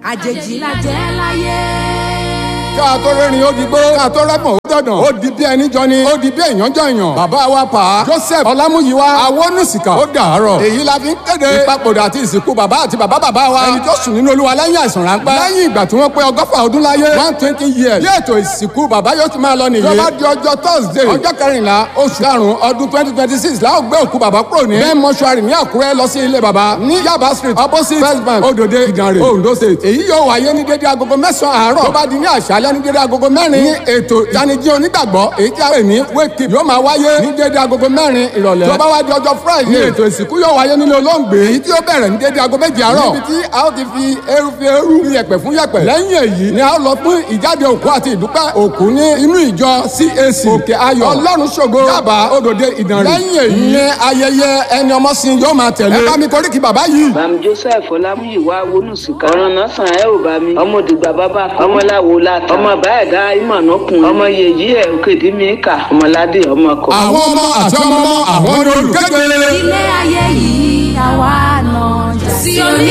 àjèjì la jẹ́ láyé. ká tó rẹ́rìn ó di gbó ká tó rẹ́pọ̀n ó dọ̀dàn ó di bí ẹni jọ ni ó di bí èèyàn jọ èèyàn bàbá wa pa á joseph ọlámúyíwá awónúsìkà ó dàárọ̀ èyí la fi ń kéde ìpapòdà àti ìsìnkú bàbá àti bàbá bàbá wa ẹni tó sùn nínú olúwa lẹ́yìn àìsàn ráńpẹ́ lẹ́yìn ìgbà tí wọ́n pé ọgọ́fà ọdún láyé one twenty years bí ètò ìsìnkú bàbá yóò ti máa lọ nìyí tó bá di ọjọ́ thursday ọjọ́ kẹrìnlá oṣù karùn-ún ọdún twenty twenty six la ó gbé òkú bàbá kúrò ní bẹ́ẹ̀ mọ́ṣúárì ní àkúrẹ́ lọ sí ilé bàbá ní yaba street opposite first bank odòde ìdànrè ondo state èyí yóò wáyé ní dédé agogo mẹ́sàn-án àárọ̀ tó bá di ní àṣálẹ́ ní dédé agogo mẹ́rin ní ètò ìtanijí onígbàgbọ́ èyí tí a pè ní wake up yóò máa wáyé ní dédé agogo mẹ́rin ìrọ̀lẹ́ tó bá wá di ọjọ́ friday ní ètò ìsìnkú yóò wáyé nínú olóńgbé èyí tí ó bẹ̀rẹ̀ ní dédé agogo méjì àárọ̀ níbi tí a ó ti fi eru fi eru fi yẹ̀pẹ̀ fún yẹ̀pẹ̀ lẹ́yìn èyí ni a ó lọ fún ìjáde òkú àti ìdúpẹ́ òkú ní inú ìjọ cac òkè ayọ̀ ọlọ́run ṣògo yaba odòde ìdànrè lẹ́yìn èyí ni ayẹyẹ ẹni ọmọ sin yóò máa tẹ̀lé ẹ bá mi koríki bàbá yìí. bàmí joseph ọlámúyíwá wọnúsìkà ọ̀ràn náà sàn ẹ́ ò bá mi ọmọ òdìgbà bàbá ọmọ làwọ̀ láta ọmọ báyìí ìmọ̀nà kun ọmọ yèyí ẹ̀ òkèdè mi kà ọmọládé ọmọ kọ. àwọn ọmọ àti ọmọ ọmọ àwọn ni olùkéde. ilé ayé yìí àwa náà jà sí òní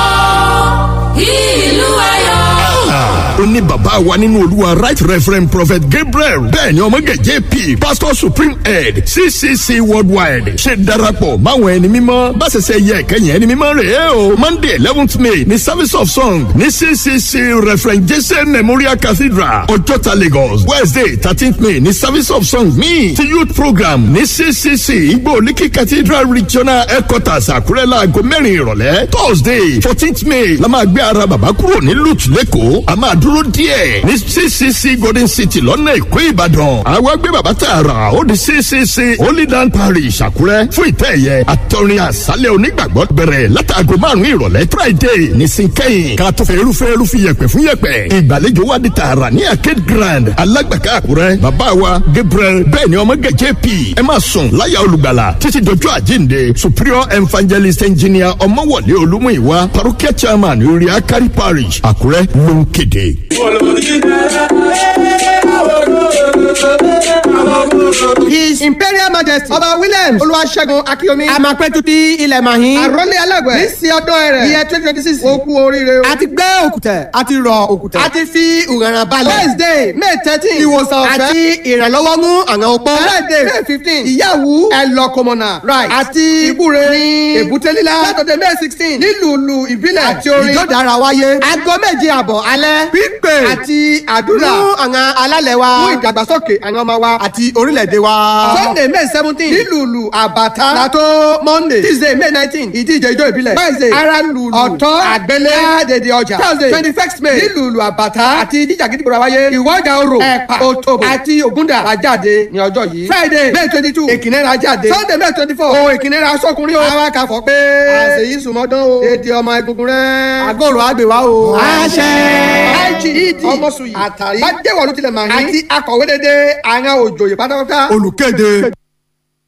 o ìlú ayọ̀. ó ní bàbá wa nínú olúwa right reverend prophet gabriel bẹ́ẹ̀ ni ọmọge jp pastor supreme head ccc worldwide ṣe darapọ̀ máwọn ẹni mímọ́ bá ṣẹṣẹ yẹ kẹyìn ẹni mímọ́ rẹ̀ ẹ́ o monday eleventh may ní service of song ní ccc reverend jesse memorial cathedral ọjọ́ta lagos wednesday thirteenth may ní service of song míì ti youth program ní ccc igbó olíkì cathedral regional headquarters àkúrẹ́ láago mẹ́rin ìrọ̀lẹ́ thursday fourteenth may la máa gbé ara bàbá kúrò ní lute lẹ́kọ̀ọ́ a máa dúró díẹ̀ ní ccc golden city lọ́nà èkó ìbàdàn àwa gbé bàbá tààrà ó di ccc holy land parish àkúrẹ́ fún ìtẹ́ ẹ̀yẹ àtọrin àṣálẹ̀ onígbàgbọ́ bẹ̀rẹ̀ látàgò márùn-ún ìrọ̀lẹ́ friday ní sinkẹ́yìn ká tó fẹ́ irúfẹ́ irúfẹ́ yẹpẹ̀ fún yẹpẹ̀ ìgbàlejò wa di tààrà ní arcade grand alágbàká àkúrẹ́ bàbá wa gabriel bẹ́ẹ̀ ni ọmọ gẹ̀jẹ̀ p ẹ máa sùn láyà olùgbàlà títí dojú àjíǹde superior evangelist engineer ọmọwọlé olúmúìwá parokia chairman orí akari parish àkúrẹ́ ló ń kéde. His Imperial Majesty Ọba Williams Olúwaṣẹ́gun Akíyomi Àmàpẹ́tutì ilẹ̀ Màhín Àrólé Alágbẹ̀ ní sí ọdún ẹ̀rẹ̀ iye twenty twenty six ó kú oríire o. A ti gbẹ́ òkùtẹ̀, a ti rọ òkùtẹ̀, a ti fi ìrànràn balẹ̀. Wednesday May thirteen ìwòsàn ọ̀fẹ́ àti ìrànlọ́wọ́ mú àwọn opó. Friday May fifteen ìyàwó ẹlọ́kọmọ̀nà right àti ìbúre ní èbúté lílá. Saturday May sixteen nílùú ìbílẹ̀ àti orin ìjọ́dára wáyé. Aago méje àbọ̀ alẹ́ pípé àti àdúrà fún àwọn alálẹ̀ wa fún ìdàgbàsókè àwọn ọmọ wa àti orílẹ̀-èdè wa. Sunday May seventeen nílùú àbàtà látó Monday Tuesday May nineteen ìdíje ijó ìbílẹ̀. Wednesday ara lùlù ọ̀tọ́ àgbélé àdèdè ọjà. Thursday twenty first May nílùú àbàtà àti ìdíje àgídìgbò wáyé. ìwọ́jà orò ẹ̀pà òtòbò àti ògúndà àjáde ní ọjọ́ yìí. Friday May twenty two èkìnnẹ́ra jáde. Sunday May twenty four ohun ìkìnnẹ́ra sọ́kùnrin o. àwọn akàfọ́ pé àṣeyí sùmọ́dán o. èdè ọmọ egungun rẹ̀. àgọ́rò àgbèwá o. àṣẹ. IGED ọmọsùn yìí àtàrí. bá jẹ́wọ̀ ló tilẹ̀ màá ní. àti akọ̀wé dédé àwọn òjòyè pátápátá. olùkéde